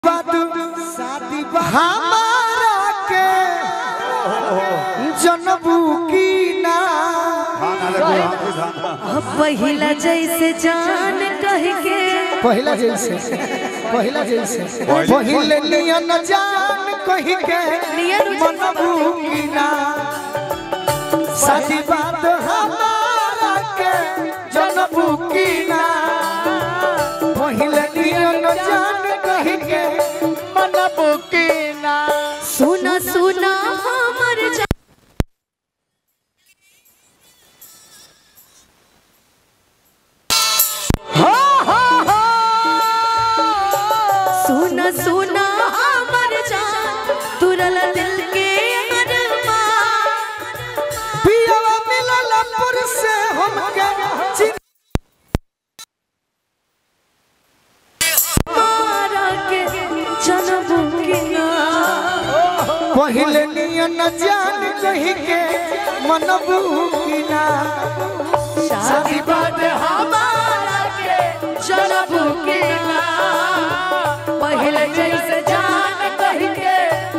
शादी हमारा के जनबू की ना पहिला जैसे जान कह के पहिला जैसे पहिला जैसे पहिले नियन जान कही के नियन मनबू की ना शादी बात हमारा के जनबू की ना पहिले नियन जान कही के मनबू की ना सुना सुना हमर जा- सुना सुना हमर जान तुरल दिल के अरमान पियावा मिलल पुर से हमके चिन मारा के जनबू के ना पहिले नियन जान कही के मनबू की ना शादी बात हमारा के जनबू के ना पहले जैसे जान कह के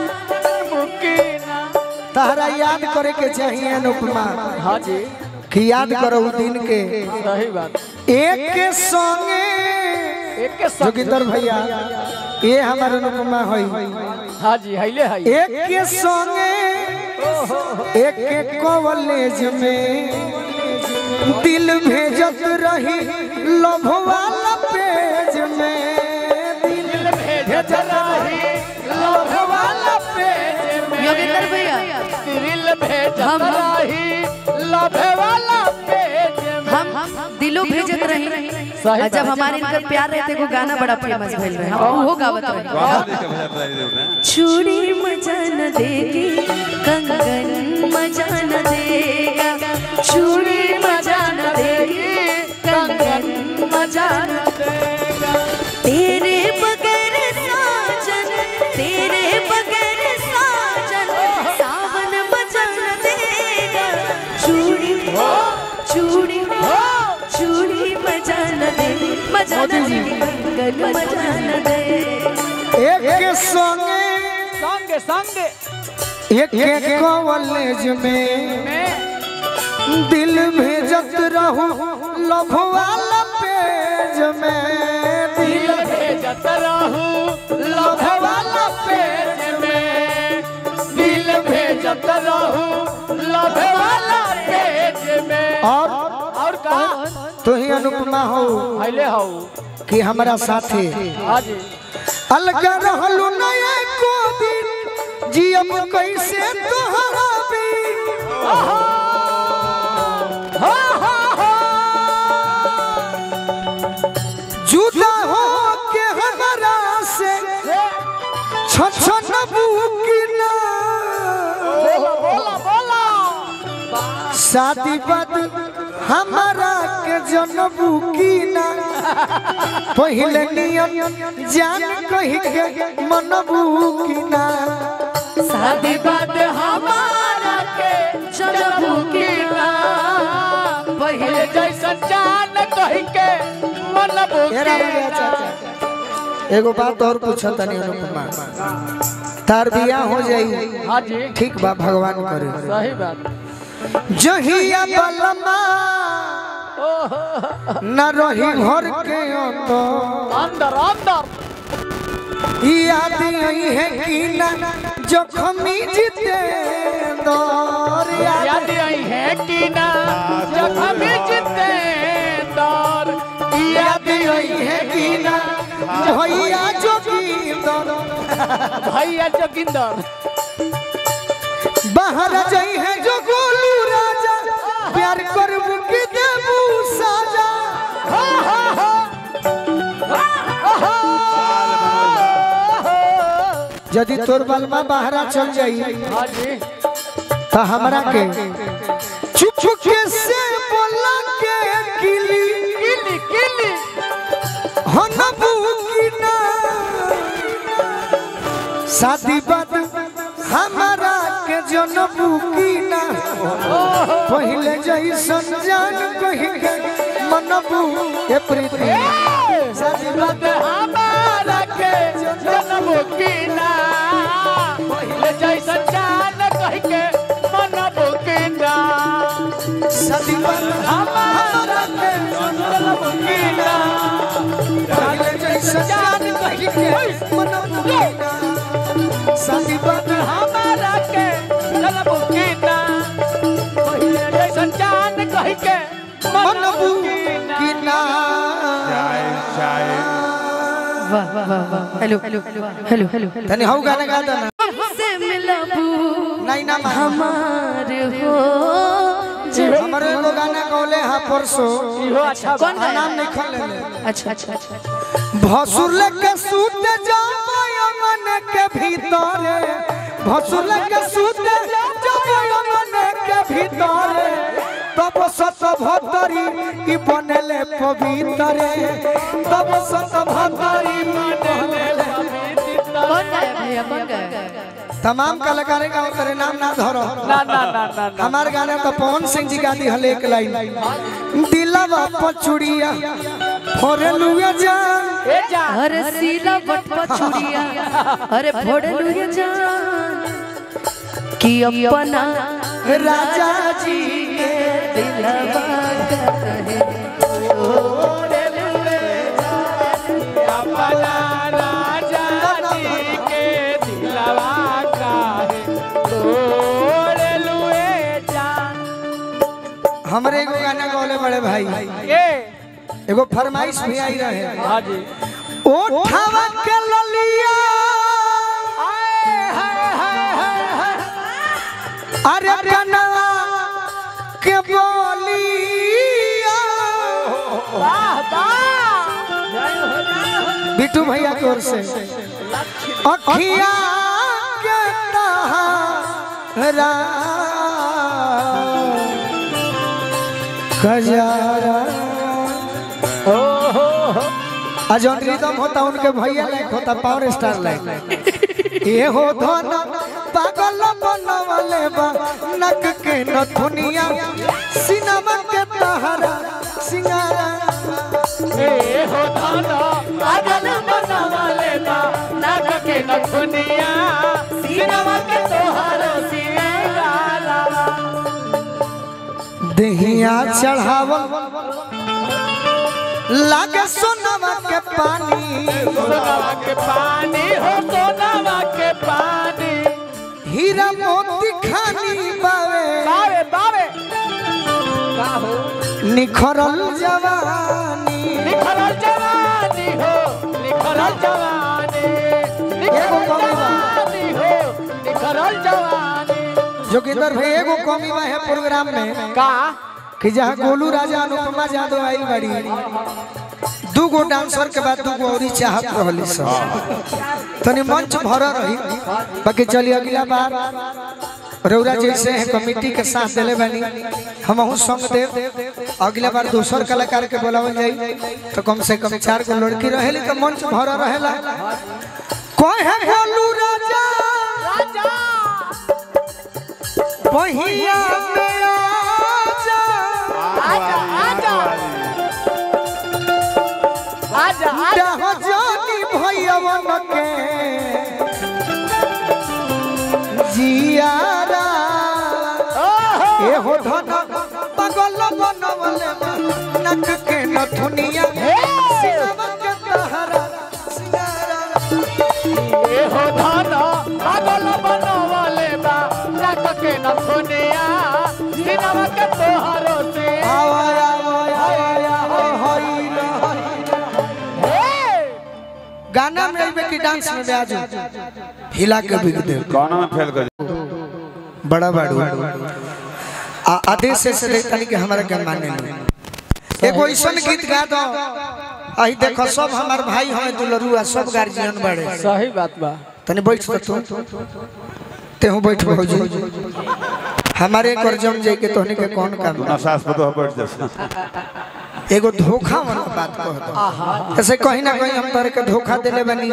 तहरा याद करे के चाहिए अनुपमा हाँ जी कि याद करो उ दिन के सही बात एक के संगे एक के संग जोगिंदर भैया ये हमारे अनुपमा होई हाँ जी हैले है एक के संगे एक के कॉलेज में दिल भेजत रही लभ वाला पेज में दिल भेजत रही लभ वाला पेज में योगेंद्र भैया दिल भेजत हम- रही लभे वाला पेज में हम दिलो भेजत रही सही और जब हमारे इनकर प्यार रहते को गाना बड़ा फेमस भइल रहे हम वो गावत रहे चूड़ी मजा न देगी कंगन मजा न देगा चूड़ी मजा न देगी कंगन मजा न देगा तेरे बगैर साजन तेरे बगैर साजन सावन मजा न देगा चूड़ी चूड़ी चूड़ी मजा न दे मजा न दे कंगन मजा न दे एक के संगे संग संग एक के कॉलेज में दिल भेजत रहू लभ वाला पेज में दिल भेजत रहू लभे वाला पेज में दिल भेजत रहू लभे वाला पेज में और और का तू ही अनुपमा हो हैले हो कि हमारा साथी हाँ जी अलग रहलू नए को दिन जियब कैसे तोहरा भी जुदा हो के हमारा से छछन बुकिना बोला बोला बोला शादी बाद हमारा के जनबू की ना पहले नियन जान कही के मनबू की ना शादी बात हमारा के जनबू के ना पहले जैसा जान कह के मन एरा बड़े चाचा एगो बात और पूछो तनी अनुपमा तार बियाह हो जाई हाँ जी ठीक बा भगवान करे सही बात जहिया बलमा न रही घर के तो अंदर अंदर याद आई है कि ना जखमी जीते दौर याद याद आई है कि ना जब हम जीते दौर याद आई है कि ना भैया जोगी दौर भैया जोगिंदर बाहर जाई है जो गोलू राजा प्यार करबू के देबू साजा यदि तोर बलमा बाहरा चल जाई हाँ जी तो हमरा के चुप चुप के से बोला के किली किली किली हनबू की ना शादी बाद हमारा के जनबू की ना पहले जैसन जान कही के मनबू के प्रीति शादी बात हमारा के जनबो की ना पहिले जैसन जान कह के मनबो की ना सदी बन हमारा के जनबो की ना पहले जैसा जान कही के मन बुकीना सदी बन हमारा के जनबो की ना पहिले जैसन जान कह के मन मनबो की ना बुकीना वाह वाह वाह हेलो हेलो हेलो हेलो तनी हौ गाना गा दो ना हमसे मिलबू नहीं ना मान हमार हो जो हमरो एगो गाना गौले हा परसो इहो अच्छा कौन आ गाना नाम नहीं खोले ले अच्छा अच्छा अच्छा भसुर के सूत जाओ मन के भीतरे भसुर के सूत जाओ मन के भीतरे तब सत भतरी की बनले पवित्रे तब सत भतरी बनले कौन गाया भैया कौन गाया तमाम कलाकार का करे नाम ना धरो ना ना ना ना ना हमार गाने तो पवन सिंह जी गा दी हले एक लाइन दिलवा पचुड़िया फोरलुआ जान ए जा अरे सीला बट पछुड़िया अरे फोड़ लुए जान कि अपना राजा जी के दिलवा कहे अपना राजा जी के दिलवा काहे तोड़ लुए जान हमरे एगो गाना गौले बड़े भाई ए एगो फरमाइश भी आई रहे हाँ जी ओ ठावा के ललिया आए हाय हाय हाय हाय अरे कनवा के बोलिया वाह वाह बिट्टू भैया की ओर से अखिया के तहरा खजारा आ जौन रिदम होता उनके भैया लायक होता पावर स्टार लायक ये हो धन पागल बनवले बा नक के नथुनिया सिनेमा के तहरा सिंगारा ए हो धाना पागल बनवाले बा नाक के नखुनिया सिनेमा के तोहारो सिंगारा दहिया चढ़ावल लागे सोनवा के पानी सोनावा के पानी हो सोनावा के पानी हीरा मोती खानी बावे बावे बावे का हो निखरल जवानी निखरल जवानी हो निखरल जवानी एगो निखरल कमी बा। जवानी हो निखरल जवानी जोगिंदर भाई एगो कमी बा है प्रोग्राम में का कि जहाँ गोलू राजा अनुपमा यादव आई बड़ी दू गो डांसर के बाद दू गो औरी चाहत रहली सब तनी मंच भर रही बाकी चलिए अगला बार रौरा जैसे है कमेटी के साथ दिले बनी हम संग देव अगला बार दूसर कलाकार के बुलावल जाई तो कम से कम चार गो लड़की रहेली तो मंच भर रहेला कोई है गोलू राजा राजा पहिया में आजा आजा आजा आजा आजा डाह जानी भैयवन के जियारा ओहो ए हो धन पगल बनवले नक के नथुनिया सिनवा के तहरा सिंगारा ए हो धाना पागल बनवाले बा नाक के नखुनिया सिनेमा के तोहारो से आवा आवा आवा आवा होई न होई हे गाना में आइबे कि डांस में ब्याज हिला के बिक दे कौन में फेल कर बड़ा बाड़ू आ आदेश से दे तनी के हमरा के माने नहीं एगो ऐसन गीत गा दो अही देखो सब हमार भाई हमें दुलरुआ सब गार्जियन बड़े सही बात बा तनी बैठ तो तू तेहू बैठ भौजी हमारे एक और जम जाए के तोहनी के कौन काम बा? ना सास पतो बैठ जा एगो धोखा वाला बात कह दो ऐसे कहीं ना कहीं हम तोहरे के धोखा देले बनी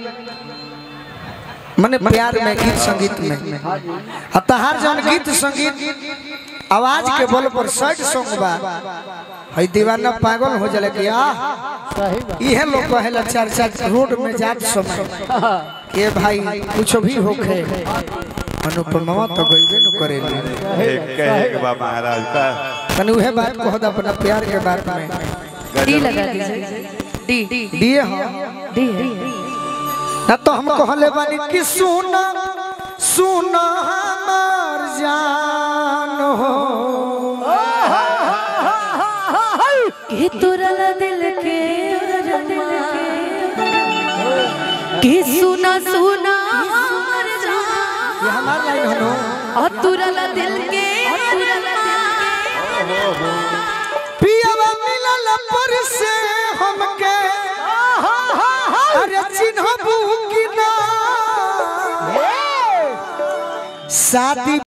मने प्यार में गीत संगीत में आ तहार जौन गीत संगीत आवाज के बल पर शर्ट सॉन्ग बा हई दीवाना पागल हो जले कि आ सही बात इहे लोग कहेला चार चार रोड में जात समय के भाई कुछ भी होखे अनुपमा तो गईबे न करेली एक कहे बा महाराज का तनी उहे बात कह द अपना प्यार के बारे में डी लगा दीजिए डी डी दिए हम डी ना तो हम कहले बानी कि सुना सुना हमार जान हो के तुरला दिल के के सुना सुना हमर जान ये हमार लाइन हनो और तुरला दिल के पियावा मिलल पर से हमके अरे चिन्हबू कि ना शादी